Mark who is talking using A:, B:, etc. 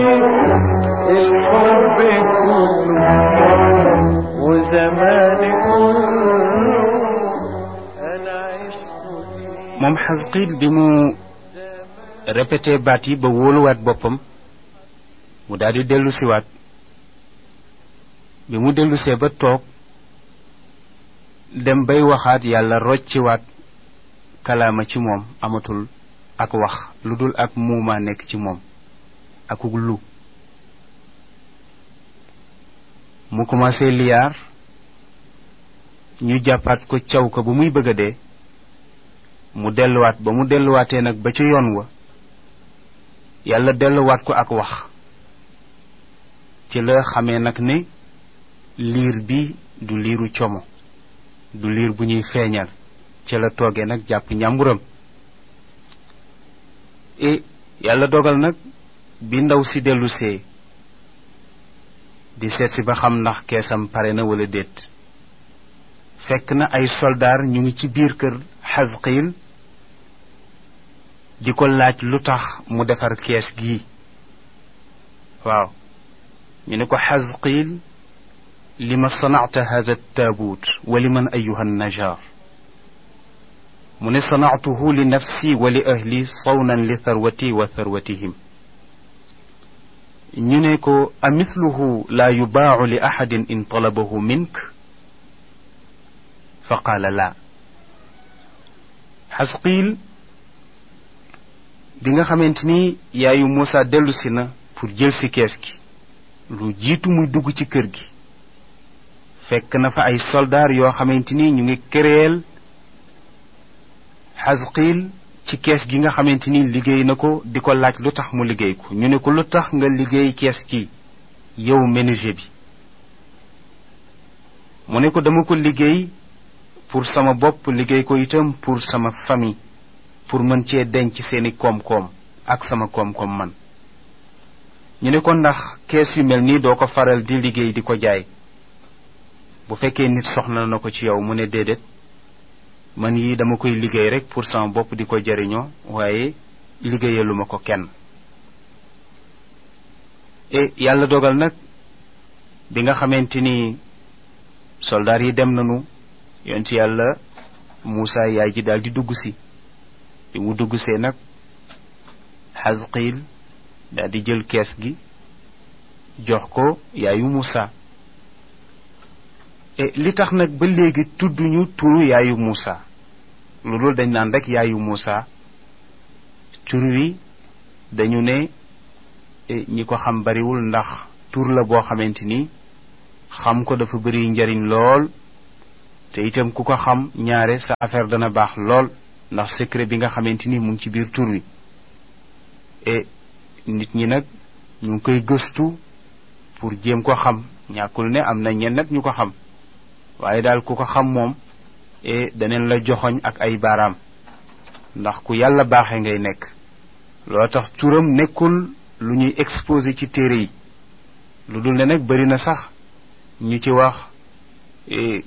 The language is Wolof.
A: الحب كله وزماني كله انا عشت فيه
B: moom xasqiil bi mu répété baat yi ba wóoluwaat boppam mu daal di dellu siwaat bi mu dellusee ba toog dem bay waxaat yàlla rocciwaat kalaama ci moom amatul ak wax lu dul ak muumaa nekk ci moom akuk lu mu commencé liyaar ñu jàppaat ko caw ko bu muy bëgg a dee mu delluwaat ba mu delluwaatee nag ba ca yoon wa yàlla delluwaat ko ak wax ci la xamee nag ne liir bi du liiru como du liir bu ñuy feeñal ci la toogee nag jàpp ñàmburam e yàlla dogal nag bi ndaw si dellusee di seet si ba xam ndax keesam pare na wala déet fekk na ay soldaar ñu ngi ci biir kër xasqiil di ko laaj lu tax mu defar kees gii waaw ñu ne ko xasqiil lima sanacta hada taabuut wa liman ayuha najaar mu ne sanactuhu li nafsi wa li ahli sawnan li tharwati wa tharwatihim ñu ne ko amithluhu laa yubaacu li axadin in talabahu mink fa qaala laa xasqiil bi nga xamante ni yaayu Muusa dellusi na pour jël si kees gi lu jiitu muy dugg ci kër gi fekk na fa ay soldaar yoo xamante ni ñu ngi këreel xasqiil ci kees gi nga xamante ni liggéey na ko di ko laaj lu tax mu liggéey ko ñu ne ko lu tax nga liggéey kees gi yow menuisier bi mu ne ko dama ko liggéey pour sama bopp liggéey ko itam pour sama famille pour mën cee denc seeni koom-koom ak sama koom-koom man ñu ne ko ndax kees yu mel nii doo ko faral di liggéey di ko jaay bu fekkee nit soxla na ko ci yow mu ne déedéet man yi dama koy liggéey rek pour sama bopp di ko jariñoo waaye liggéeyaluma ko kenn e yàlla dogal nag bi nga xamante ni soldaar yi dem nañu yonent yàlla Muusa yaay ji daal di dugg si bi mu dugg see nag xasqiil daal di jël kees gi jox ko yaayu Muusa e li tax nag ba léegi tudduñu turu yaayu Muusa lu dul dañ naan rek yaayu Muusa tur wi dañu ne ñi ko xam bariwul ndax tur la boo xamante ni xam ko dafa bari njariñ lool te itam ku ko xam ñaare sa affaire dana baax lool ndax secret bi nga xamante ni mu ngi ci biir tur wi e nit ñi nag ñu ngi koy gëstu pour jéem ko xam ñàkkul ne am na ñenn nag ñu ko xam waaye daal ku ko xam moom e daneen la joxoñ ak ay baaraam ndax ku yàlla baaxe ngay nekk loo tax turam nekkul lu ñuy exposé ci téere yi lu dul ne nag bari na sax ñu ci wax